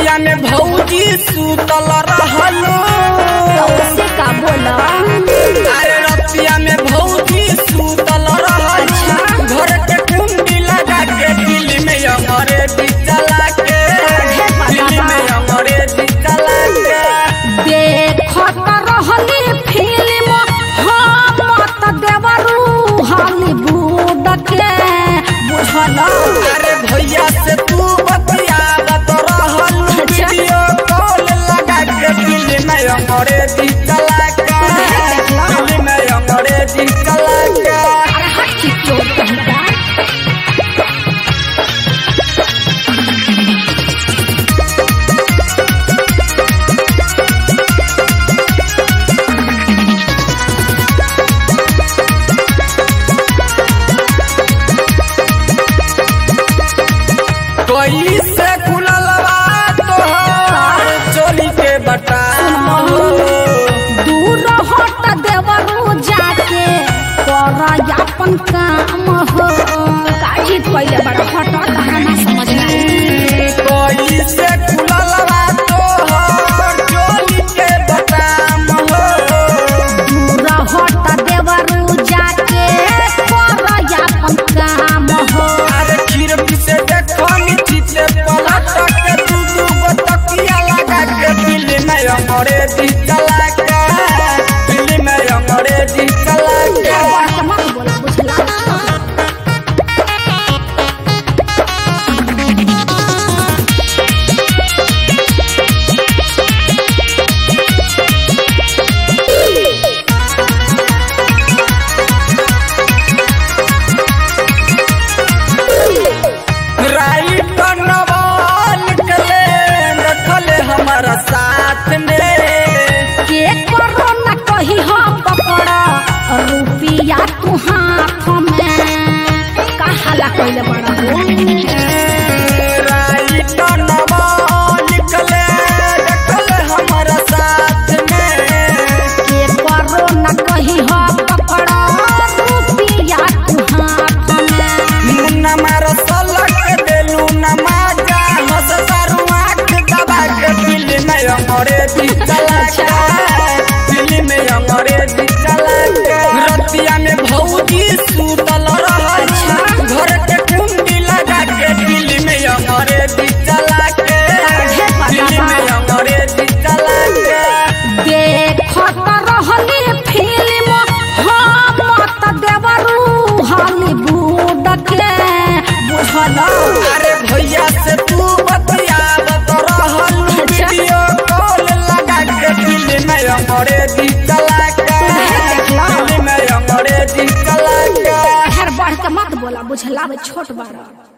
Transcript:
रतिया में भौजी सुतल रहलो से का बोला अरे रतिया में भौजी सुतल रहलो घर के कुंडी लगा के दिल में हमारे बिचला के दिल में हमारे बिचला के देखत रहली फिल्म हम मत देवरू हॉलीवुड के बुझल अरे भैया से तू बतियावत रहलो वीडियो कॉल लगा के दिल में हमारे बिचला के दिल में हमारे बिचला के अरे हट की चोट कहता कोई से खुललवा तोहर चोरी के बटाम हो दूर हट देवरू जाके कर अपन काम हो काजी पहले बड़ा हट कहाना समझ नहीं कोई से खुललवा तोहर चोरी के बटाम हो दूर हट देवरू जाके कर अपन काम हो अरे खीर से देखो नीची से पलट के तू दू गो तकिया लगा के दिल में हमारे दिल चला के दिल में हमारे दिल चला के बात मत बोला बुझला राइट नवाल कले रखले हमारा साथ में के करो न कही हम पकड़ रुपिया तू हाथ में कहाला कइले बड़ा हो राइट नवाल कले रखले हमारा साथ में के करो न कही हम पकड़ रुपिया तू हाथ में मुन्ना मारो सलक देलू नमाजा हंस तारू आँख दबा के दिल में हमारे दिल चला के दिल में हमारे दिल चला के रतिया में भौजी सुतल रहल घर के कुंडी लगा के दिल में हमारे दिल चला के दिल में हमारे दिल चला के देखत रहली फिल्म हम मत देवरू हॉलीवुड के बुझल अरे भैया से तू बतियावत रहल वीडियो कॉल लगा के दिल में हमारे दिल चला के दिल में हमारे दिल चला के हर बढ़ के मत बोला बुझला छोट बड़ा